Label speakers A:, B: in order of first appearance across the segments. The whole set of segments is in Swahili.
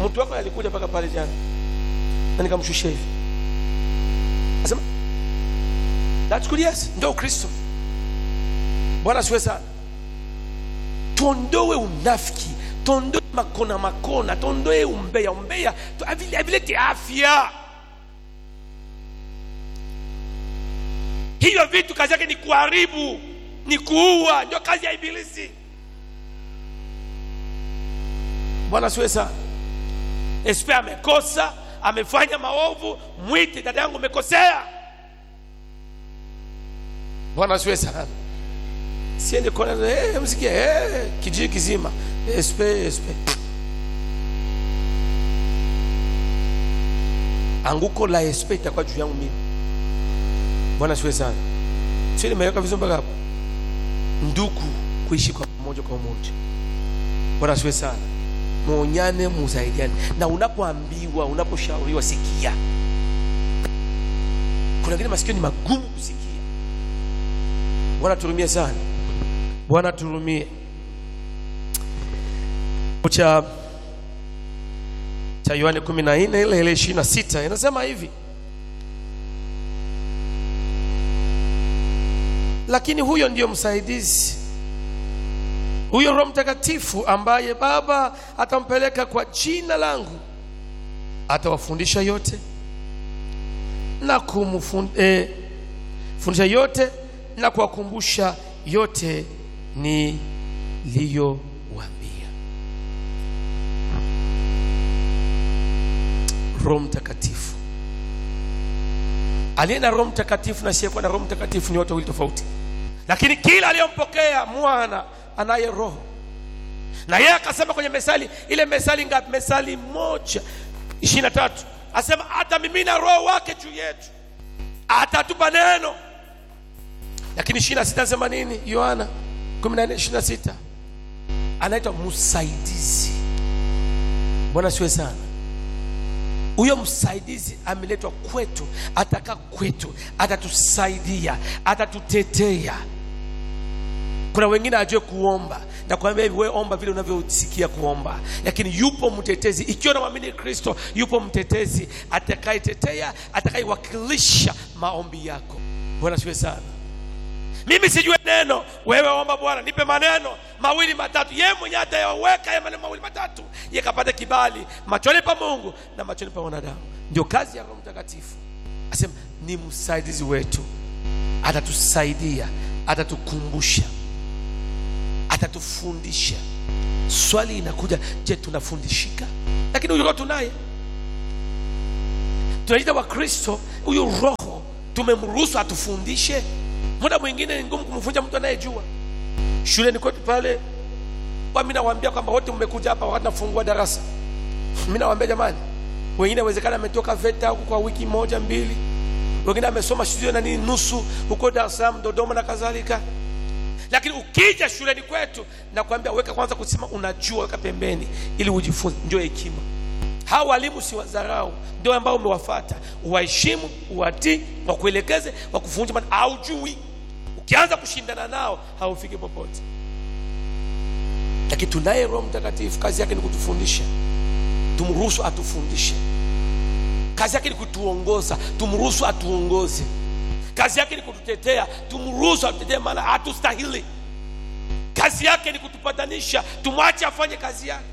A: mtu wako alikuja mpaka pale jana na nikamshushia hivi asema that's good yes ndio ukristo bwana siwe sana tuondoe unafiki tuondoe makona makona tuondoe umbea umbea tu- havile- havileti afya hivyo vitu kazi yake ni kuharibu ni kuua ndio kazi ya ibilisi bwana siwe sana espe amekosa amefanya maovu mwite dada yangu umekosea bwana siwe sana siende kona hey, msikie hey, kijiji kizima espe espe anguko la espe itakuwa juu yangu mimi bwana siwe sana sio nimeweka vizuri mpaka hapo ndugu kuishi kwa pamoja kwa umoja bwana siwe sana muonyane musaidiane na unapoambiwa unaposhauriwa sikia kuna wengine masikio ni magumu kusikia bwana turumie sana bwana turumie cha cha yohane 14 ile ile 26 inasema hivi lakini huyo ndiyo msaidizi huyo roho mtakatifu ambaye baba atampeleka kwa jina langu atawafundisha yote na kumfundisha yote na kuwakumbusha yote niliyowaambia roho mtakatifu aliye na roho mtakatifu na asiyekuwa na roho mtakatifu ni watu wawili tofauti lakini kila aliyompokea mwana anaye roho na yeye akasema kwenye mesali ile mesali ngapi mesali moja ishirini na tatu asema atamimina roho wake juu yetu atatupa neno lakini ishirini na sita anasema nini yohana kumi na nne ishirini na sita anaitwa msaidizi bwana siwe sana huyo msaidizi ameletwa kwetu atakaa kwetu atatusaidia atatutetea kuna wengine ajue kuomba na kuambia hivi wewe omba vile unavyosikia kuomba lakini yupo mtetezi ikiwa namwamini kristo yupo mtetezi atakayetetea atakayewakilisha maombi yako bwana siwe sana mimi sijue neno wewe omba bwana nipe maneno mawili matatu yeye mwenyewe atayaweka ya maneno mawili matatu ye kapata kibali machoni pa mungu na machoni pa wanadamu ndio kazi ya roho mtakatifu asema ni msaidizi wetu atatusaidia atatukumbusha atatufundisha swali inakuja je tunafundishika lakini huyu roho tunaye tunaita wakristo huyu roho tumemruhusu atufundishe muda mwingine ni ngumu kumfunja mtu anayejua shuleni kwetu pale wa mi nawaambia kwamba wote mmekuja hapa wakati nafungua darasa mi nawaambia jamani wengine wezekana ametoka veta huko kwa wiki moja mbili wengine amesoma studio na nini nusu huko dar es salaam dodoma na kadhalika lakini ukija shuleni kwetu nakwambia weka kwanza kusema unajua weka pembeni ili ujifunze ndio hekima hawa walimu si wadharau ndio ambao umewafata uwaheshimu uwatii wakuelekeze wakufundishe maana haujui ukianza kushindana nao haufiki popote lakini tunaye roho mtakatifu kazi yake ni kutufundisha tumruhusu atufundishe kazi yake ni kutuongoza tumruhusu atuongoze kazi yake ni kututetea tumruhusu atutetee maana hatustahili kazi yake ni kutupatanisha tumwache afanye kazi yake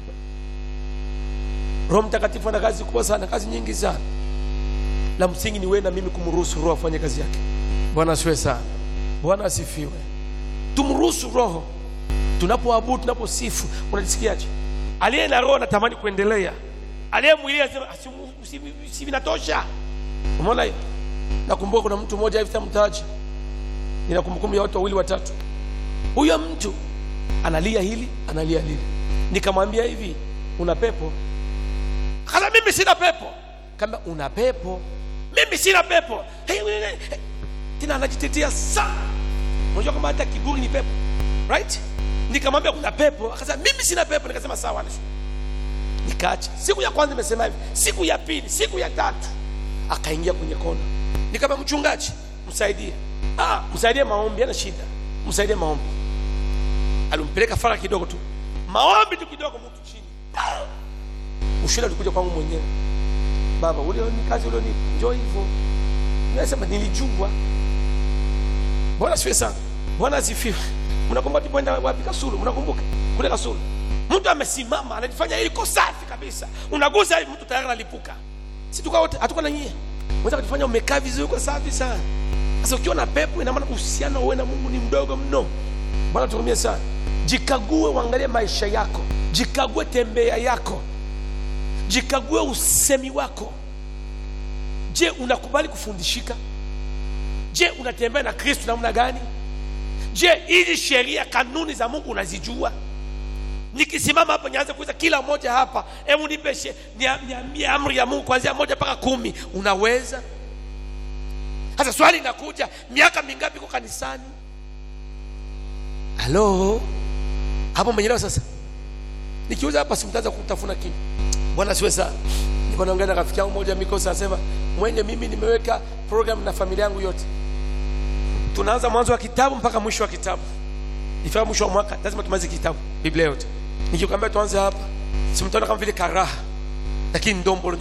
A: roho mtakatifu ana kazi kubwa sana kazi nyingi sana la msingi ni wewe na mimi kumruhusu roho afanye kazi yake bwana asiwe sana bwana asifiwe tumruhusu roho tunapoabudu tunaposifu unajisikiaje aliye na roho anatamani kuendelea aliye mwili anasema "Ah, si- si- si vinatosha umeona hiyo nakumbuka kuna mtu mmoja hivi tamtaji nina kumbukumbu ya watu wawili watatu huyo mtu analia hili analia lile nikamwambia hivi una pepo kama mimi sina pepo kama una pepo mimi sina pepo hey, hey, hey. tena anajitetea sana unajua kama hata kiburi ni pepo right nikamwambia una pepo akasema mimi sina pepo nikasema sawa nishu nikaacha siku ya kwanza imesema hivi siku ya pili siku ya tatu akaingia kwenye kona nikama mchungaji msaidie ah, msaidie maombi ana shida msaidie maombi alimpeleka fara kidogo tu maombi tu kidogo mtu chini ushindi ulikuja kwangu mwenyewe baba ule ni kazi ule ni njoo hivyo nasema nilijua bwana siwe sana bwana asifiwe mnakumbuka tukwenda wapi kasulu mnakumbuka kule kasulu mtu amesimama anajifanya iko safi kabisa unagusa hivi mtu tayari analipuka si tuka wote hatuko na nyie unaweza kujifanya umekaa vizuri uko safi sana sasa ukiwa na pepo ina maana uhusiano wewe na Mungu ni mdogo mno bwana tukumie sana jikague uangalie maisha yako jikague tembea yako jikague usemi wako je unakubali kufundishika je unatembea na kristo namna gani je hizi sheria kanuni za mungu unazijua nikisimama hapa nianze kuuliza kila mmoja hapa hebu nipe she- nia- niambie amri ya mungu kuanzia moja mpaka kumi unaweza sasa swali inakuja miaka mingapi iko kanisani halo hapo mwenyelewa sasa nikiuza hapa simtaanza kutafuna kitu bwana siwe sana niko naongea na rafiki yangu moja mikosa anasema mwenye mimi nimeweka program na familia yangu yote tunaanza mwanzo wa kitabu mpaka mwisho wa kitabu ifika mwisho wa mwaka lazima tumalize kitabu biblia yote nikikwambia tuanze hapa simtaona kama vile karaha lakini ndombolo ndio